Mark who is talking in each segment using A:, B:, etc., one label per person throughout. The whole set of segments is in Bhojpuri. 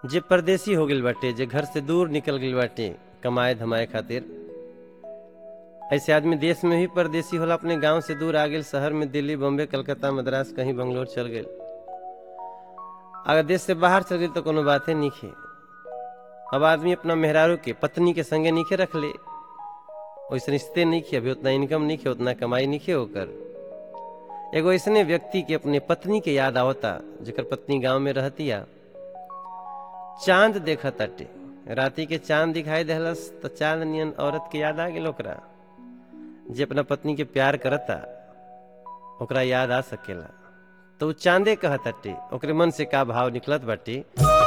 A: जे परदेसी हो गइल बाटे जे घर से दूर निकल गइल बाटे कमाए धमाए खातिर ऐसे आदमी देश में ही परदेसी होला अपने गांव से दूर आ गेल शहर में दिल्ली बॉम्बे कलकत्ता मद्रास कहीं बंगलोर चल गेल अगर देश से बाहर चल गेल तो कोनो बाते नहीं अब आदमी अपना मेहरारू के पत्नी के संगे नीचे रख ले वैसे रिश्ते नहीं खे अभी उतना इनकम नहीं खे उतना कमाई नहीं खे होकर एगो ऐसने व्यक्ति के अपने पत्नी के याद आवता जेकर पत्नी गांव में रहतिया चांद देखा ताटे राती के चांद दिखाई देहलस तो चांद नियन औरत के याद आ गेल ओकरा जे अपना पत्नी के प्यार करता ओकरा याद आ सकेला तो उ चांदे कहताटे ओकरे मन से का भाव निकलत बाटे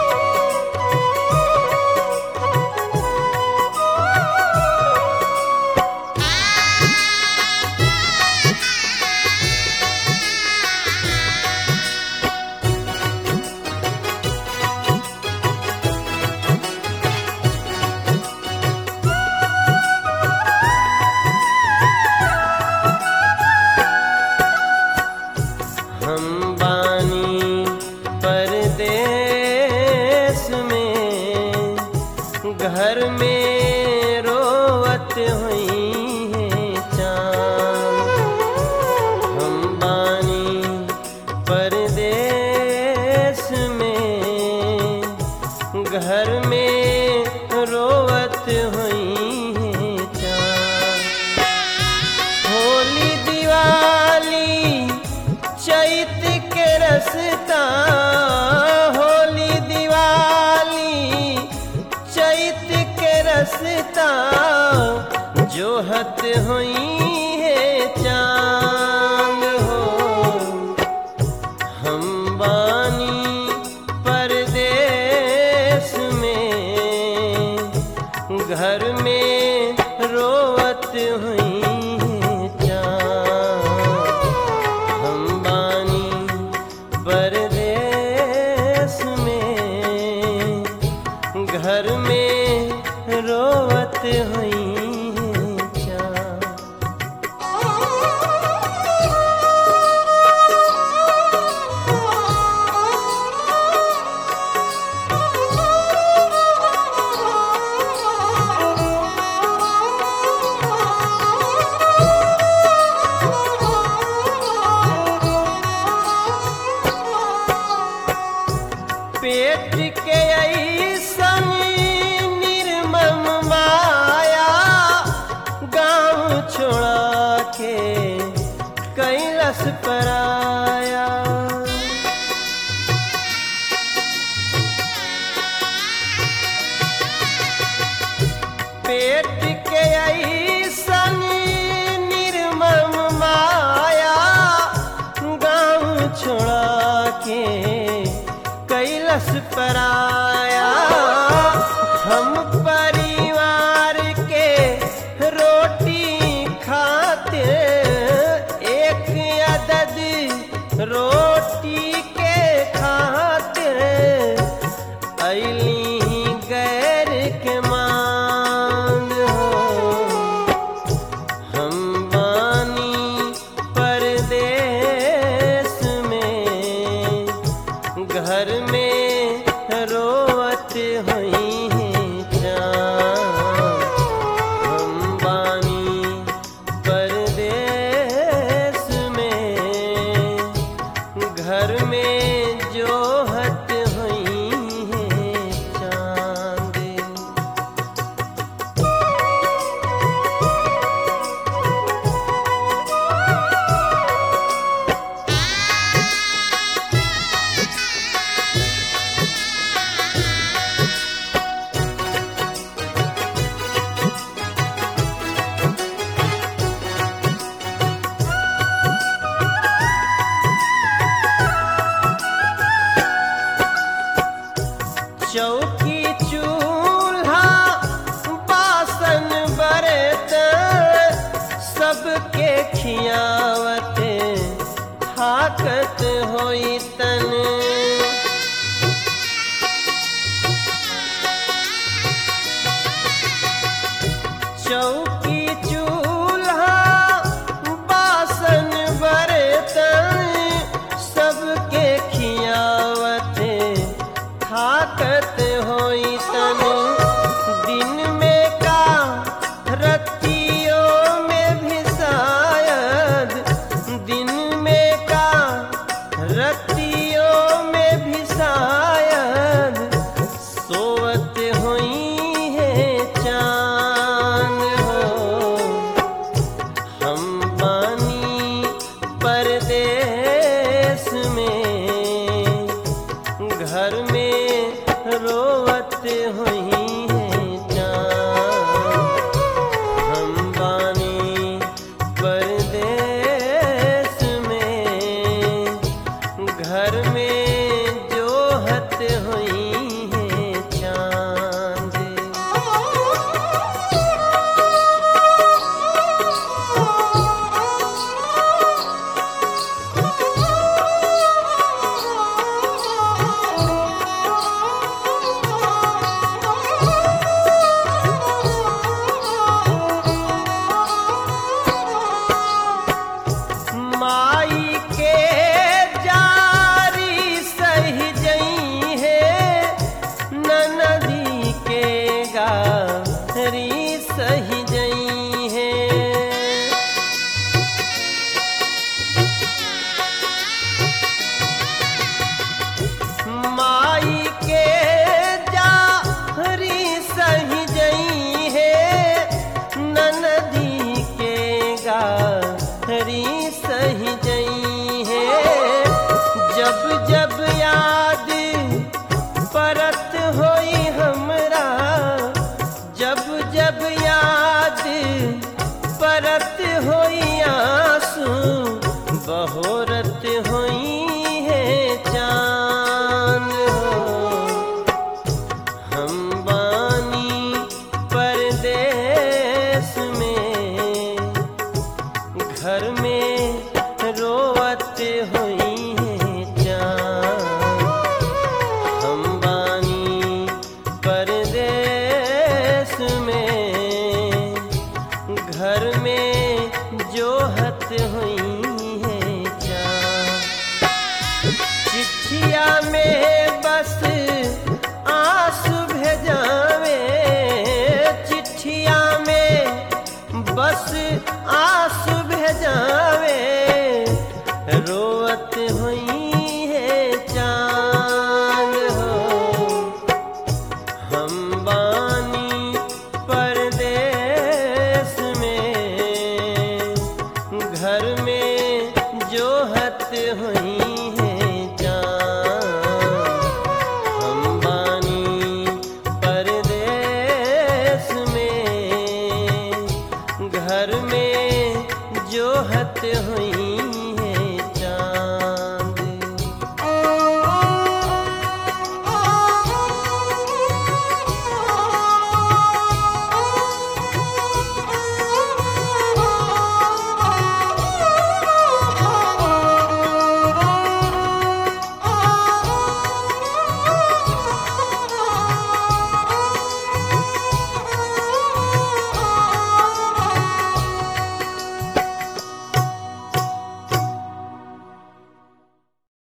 A: हम बानी परदेश में घर में रोवत हुई है चांद हम बानी परदेश में घर में रोवत हुई है चांद होली दिवाली चैत के रसता होली दिवाली चैत के रसता जोहत हुई है चांद हो हम बानी परदेश में घर में रोवत हुई है चांद हम बानी परदेश में घर में रोवत हुई है चांद पेट के ऐसन निर्मम माया गांव छोड़ा के कैलस पराया पेट के ऐसन निर्मम माया गांव छोड़ा के कैलस पराया हम परिवार के रोटी खाते एक अदद रोटी के खाते अली गैर के मान हो हम बानी परदेश में घर में रोवत हुई है चाँद हम बानी परदेश में घर में जोहत हुई है चाँद चौकी चूल्हा बासन बरत सबके खियावत हाकत होई तन चौकी चूल्हा बासन बरतन सबके खियावत थाकत घर में जो हत हुई है चांद माई के जारी सही जई है ननदी के गारी सही जई है माई के जारी सही जई है ननदी के गारी सही जई है जब जब याद परत होई हमरा जब जब याद परत होई आंसू बहोरत होई है चांद हो हम बानी परदेश में घर में रोवत हुई है चांद हम बानी परदेश में घर में जो हत हुई है चांद चिट्ठिया में बस आंसू भेजावे चिट्ठिया में बस आंसू भेजावे रोवत हुई है चांद हो हम बानी परदेश में घर में जो हत हुई है जान हम बानी परदेश में घर में जो हत हुई